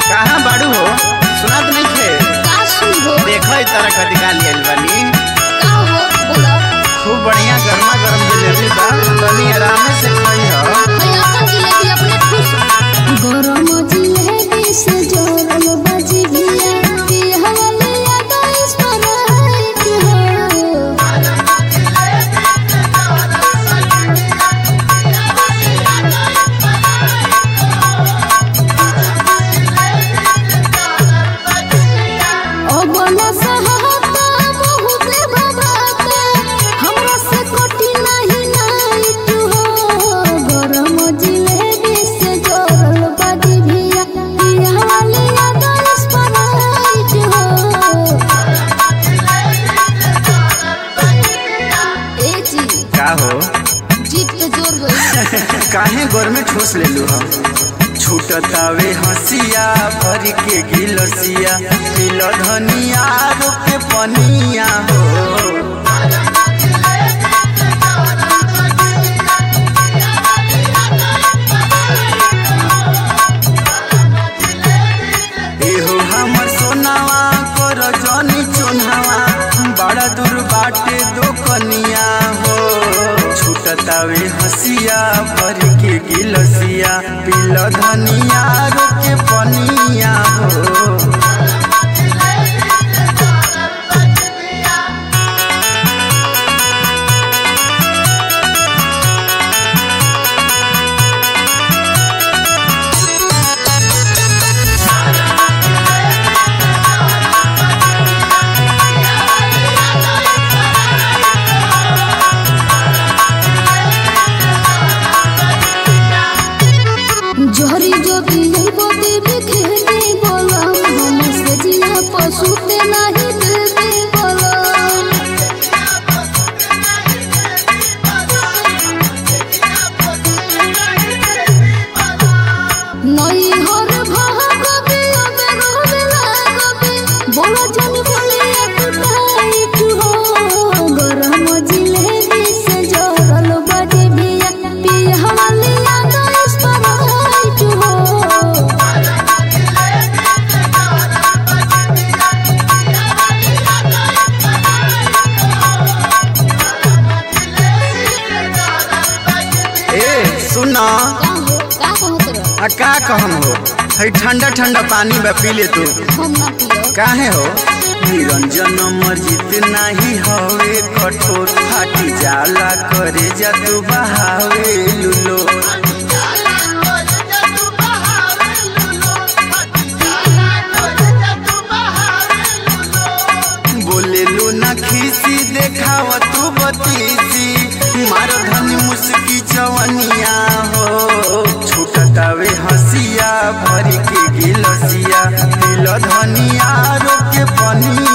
कहाँ बाड़ू हो सुनात नहीं थे का सुनबो देखो ई तरह का निकाल लियल बानी का हो बोला खूब बढ़िया गर्मा गर्म जलेबी बा तनी आराम से खाई हो है अपन जिलेबी अपने खुश गरम जिलेबी से जोरल बाजी भिया पिहवले याद इस पर हो ओ बोला सहाता बहुत भवाता हमरा से कोटी नहीं नाइट हो गरम जिलेबी से जोरल बाजी भिया पिहवले याद इस पर हो ए जी का हो जीप पे जोर गई काहे गोर में ठोस ले लू हम छूटतावे हंसिया भर के गिलसिया तिल धनिया रोके पनिया हो एहो हमर सोनावा कर जनी चुनावा बड़ा दूर बाटे दो कनिया हो छूटतावे हसिया भर के गिलसिया पिल धनिया रोके पनिया हो जोहरी जो पिए बोते बिखेते बोला हम से जिया पशु ते नहीं देते बोला नई हर भाग बिया बेरो बेला गबे बोला जन बोले कुटाई तू हो गरम जिलेबी से जोरल बाजे बिया पिया वाली याद इस पर तू हो ए सुना का हो का कहत रह आ का कहम हो है ठंडा ठंडा पानी में पी ले तू हम ना पियो काहे हो निरंजन मर्जित नाही हवे कठोर फाटी जाला करे जा तू बहावे लुलो बोले लू ना खीसी देखाव तू बतीसी मार धनी मुस्की चवनिया हो छूटतावे हसिया भर के गिलसिया दिल धनिया रोके पनिया